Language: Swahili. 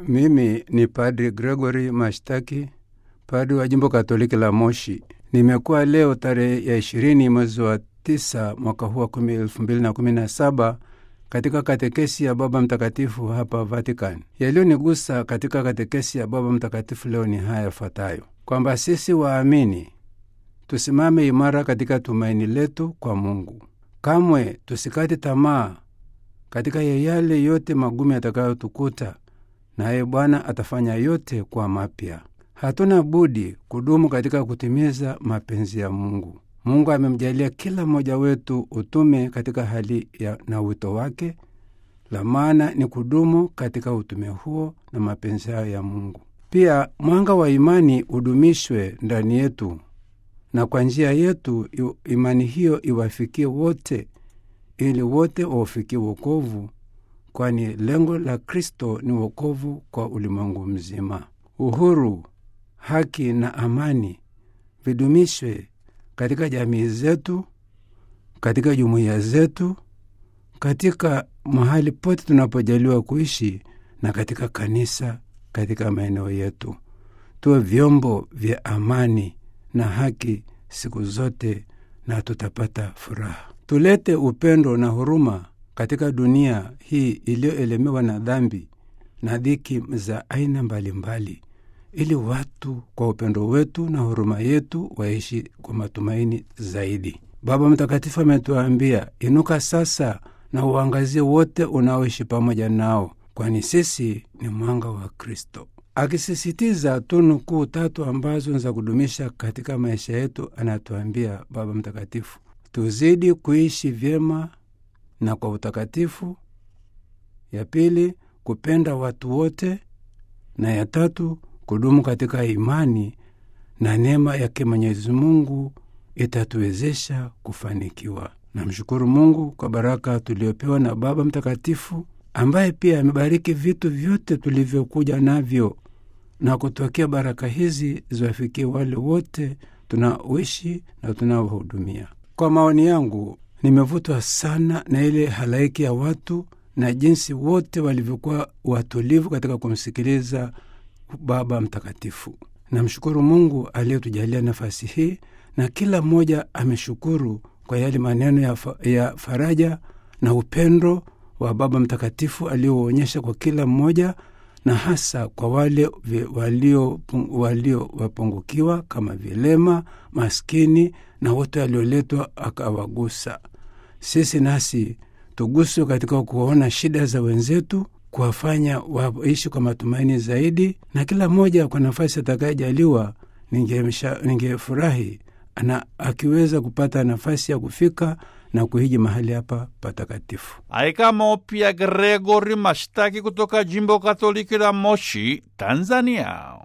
Mimi ni Padri Gregory Mashtaki, padri wa jimbo Katoliki la Moshi. Nimekuwa leo tarehe ya ishirini mwezi wa tisa mwaka huu wa elfu mbili na kumi na saba katika katekesi ya Baba Mtakatifu hapa Vatican. Yaliyonigusa katika katekesi ya Baba Mtakatifu leo ni haya yafuatayo: kwamba sisi waamini tusimame imara katika tumaini letu kwa Mungu, kamwe tusikate tamaa katika yale yote magumu yatakayotukuta, naye Bwana atafanya yote kwa mapya. Hatuna budi kudumu katika kutimiza mapenzi ya Mungu. Mungu amemjalia kila mmoja wetu utume katika hali ya na wito wake, la maana ni kudumu katika utume huo na mapenzi hayo ya Mungu. Pia mwanga wa imani udumishwe ndani yetu, na kwa njia yetu imani hiyo iwafikie wote, ili wote waufikie wokovu, kwani lengo la Kristo ni wokovu kwa ulimwengu mzima. Uhuru, haki na amani vidumishwe katika jamii zetu, katika jumuiya zetu, katika mahali pote tunapojaliwa kuishi na katika kanisa, katika maeneo yetu. Tuwe vyombo vya amani na haki siku zote, na tutapata furaha. Tulete upendo na huruma katika dunia hii iliyoelemewa na dhambi na dhiki za aina mbalimbali ili watu kwa upendo wetu na huruma yetu waishi kwa matumaini zaidi. Baba Mtakatifu ametuambia, inuka sasa na uangazie wote unaoishi pamoja nao, kwani sisi ni mwanga wa Kristo, akisisitiza tunu kuu tatu ambazo za kudumisha katika maisha yetu. Anatuambia Baba Mtakatifu tuzidi kuishi vyema na kwa utakatifu, ya pili kupenda watu wote, na ya tatu kudumu katika imani na neema yake Mwenyezi Mungu itatuwezesha kufanikiwa. Namshukuru Mungu kwa baraka tuliopewa na Baba Mtakatifu ambaye pia amebariki vitu vyote tulivyokuja navyo na kutokea baraka hizi ziwafikie wale wote tunaoishi na tunaohudumia. Kwa maoni yangu, nimevutwa sana na ile halaiki ya watu na jinsi wote walivyokuwa watulivu katika kumsikiliza Baba Mtakatifu. Namshukuru Mungu aliyetujalia nafasi hii, na kila mmoja ameshukuru kwa yale maneno ya, fa, ya faraja na upendo wa Baba Mtakatifu alioonyesha kwa kila mmoja, na hasa kwa wale waliowapungukiwa walio kama vilema, maskini na wote walioletwa akawagusa. Sisi nasi tuguswe katika kuona shida za wenzetu kuwafanya waishi kwa matumaini zaidi, na kila mmoja kwa nafasi atakayejaliwa. Ningefurahi na akiweza kupata nafasi ya kufika na kuhiji mahali hapa patakatifu. Aikamo pia Gregori Mashtaki kutoka jimbo Katoliki la Moshi, Tanzania.